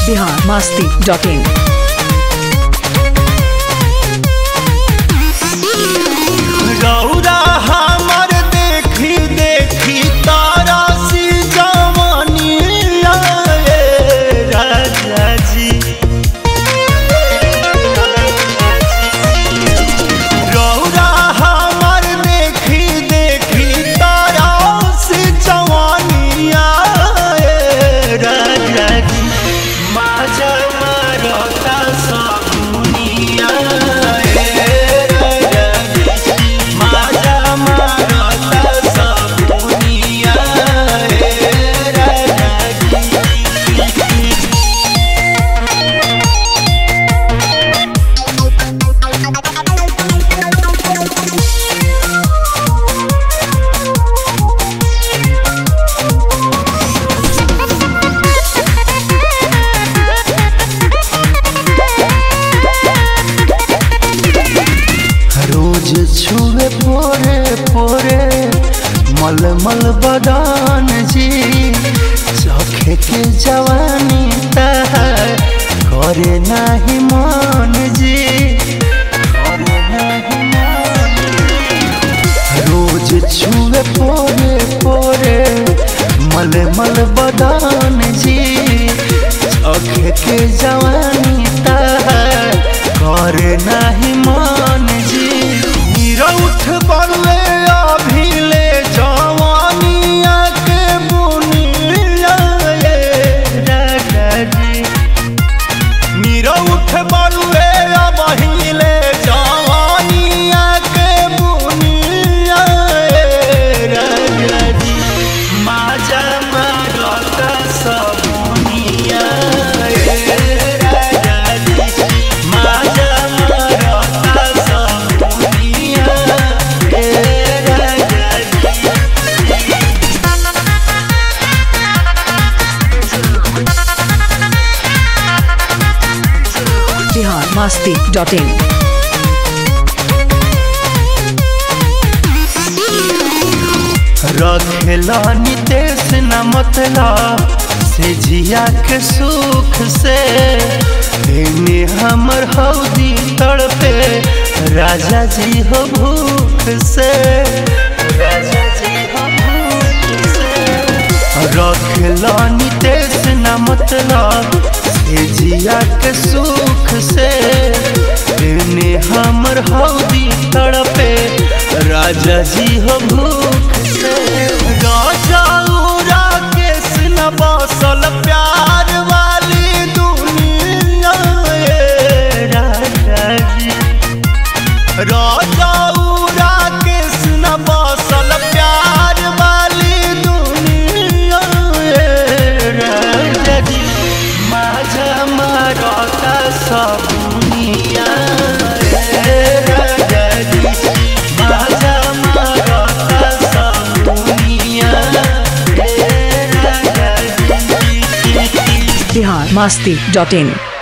Bihar Masti dot in रौरा हमर देखी देखी तारा सी जवानी आए राजा जी रौरा हमर देखी देखी तारा सी जवानी आए राजा जी माझा मारता सकुनिया राजा जी माझा मारता सकुनिया राजा जी रोज छुए पोरे पोरे मल मल बदान जी चखे के जवानी तहार करे नाही मान जी करे नाही मान रोज छुए पोरे पोरे मल मल बदान जी चखे के जवानी तहार करे नाही मान जी निरउठ बलले अभिले जवानिया के बुनिया ये राजा जी निरउठ बलले अभिले जवानिया के बुनिया ये राजा जी माजा मारता सबुनिया ये राजा जी माजा मारता सबुनिया ये राजा जी बिहार मास्ती डॉट इन रखेला नितेश न मतला से जिया के सुख से तेने हमर हौदी तड़पे राजा जी हो भूख से राजा जी हो भूख से रखेला नितेश न मतला से जिया के सुख से तेने हमर हौदी तड़पे राजा जी हो भूख से राजा उरा केस न बसल प्यार वाली दुनिया ये राजा जी राजा उरा केस न बसल प्यार वाली दुनिया ये राजा जी माझा मारता सबुनिया ये राजा जी माझा मारता सबुनिया ये राजा जी बिहार मास्ती डॉट इन